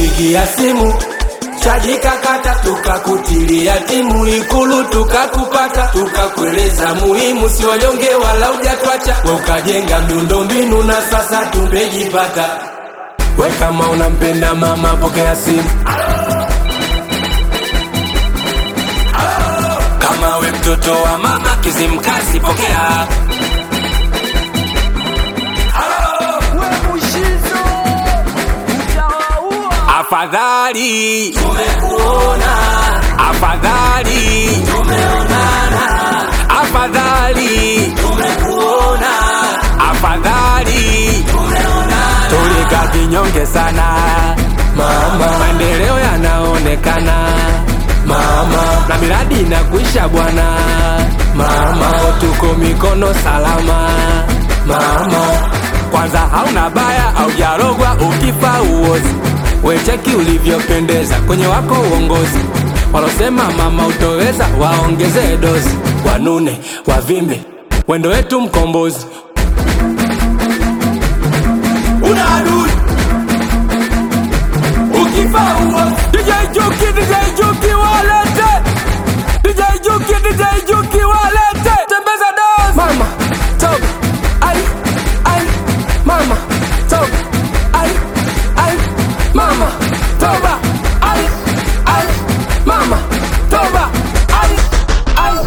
tulikupigia simu chaji kakata, tukakutilia timu Ikulu tukakupata, tukakueleza muhimu, si wanyonge wala hujatwacha, we ukajenga miundombinu na sasa tumejipata. We kama unampenda mama, pokea simu. Kama we mtoto wa mama Kizimkazi, pokea. Afadhali tumekuona, afadhali tumeonana, afadhali tumekuona, afadhali tumeonana. Tulika kinyonge sana mama, maendeleo yanaonekana mama, na miradi inakuisha bwana mama, tuko mikono salama mama. Kwanza hauna baya, aujarogwa ukifa uozi wecheki ulivyopendeza kwenye wako uongozi. Walosema mama utoweza, waongeze dozi, wanune wavimbe, wendo wetu mkombozi. Una adui ukifa uozi. DJ Juki, DJ Juki walete, DJ Juki, DJ Juki walete, tembeza dozi. Mama toka, ai ai, mama toka, ai ai mama toba ai ai mama toba ai ai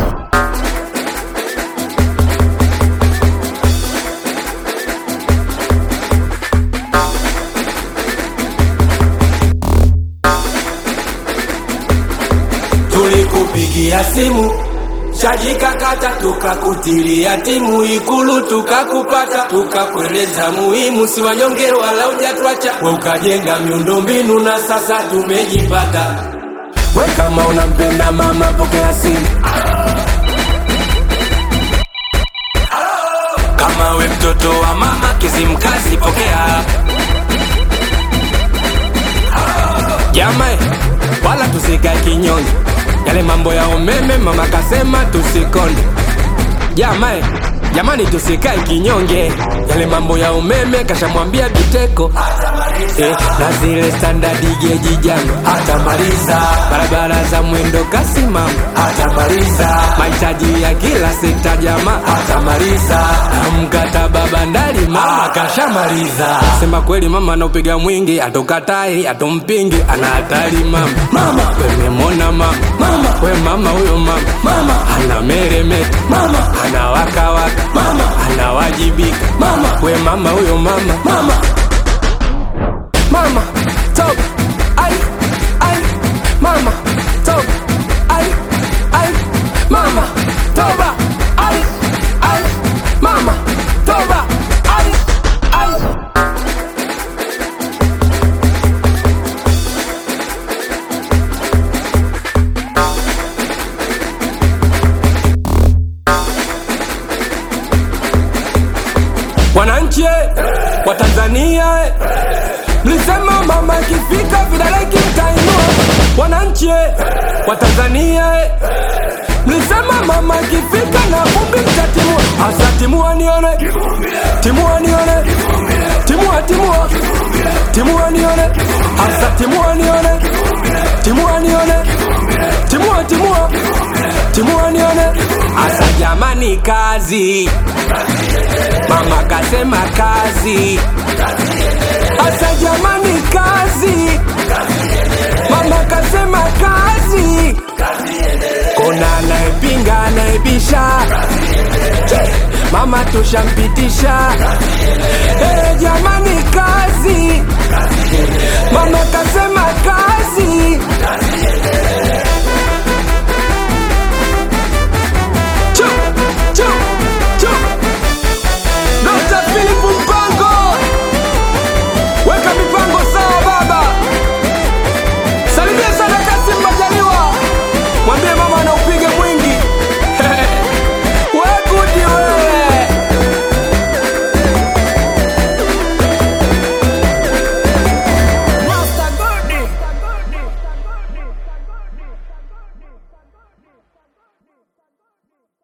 tulikupigia simu chaji kakata, tukakutilia timu Ikulu tukakupata, tukakueleza muhimu, si wanyonge wala hujatwacha, we ukajenga miundombinu na sasa tumejipata. We kama unampenda mama, pokea simu. Kama we mtoto wa mama Kizimkazi, pokea. Jamae, wala tusikae kinyonge, yale mambo ya umeme mama kasema tusikonde. Jamae, jamani tusikae kinyonge, yale mambo ya umeme kashamwambia Biteko eh, na zile standard geji jano hatamaliza, barabara za mwendo kasi mama hatamaliza, mahitaji ya kila sekta jamaa hatamaliza, na mkataba bandari mama kashamaliza. Sema kweli mama anaupiga mwingi, atokatai atompingi, ana hatari mama. Mama wememona mama, mama we mama huyo mama, mama ana meremeta, mama ana wakawaka, mama anawajibika, mama we mama huyo mama, mama mama talk ai ai mama talk ai ai mama toba ai ai mama toba ai ai wananchi wa Tanzania eh, mlisema mama ikifika vidole kimtainua. Wananchi wa Tanzania eh, mlisema mama ikifika na vumbi mtatimua. Asa timua nione, timua nione, timua timua, timua nione, asa timua nione, timua nione, timua timua, timua nione, asa jamani, kazi mama kasema kazi Asa jamani kazi Mama kasema kazi Kuna anayepinga anayebisha Mama tushampitisha hey, jamani kazi Mama kasema kazi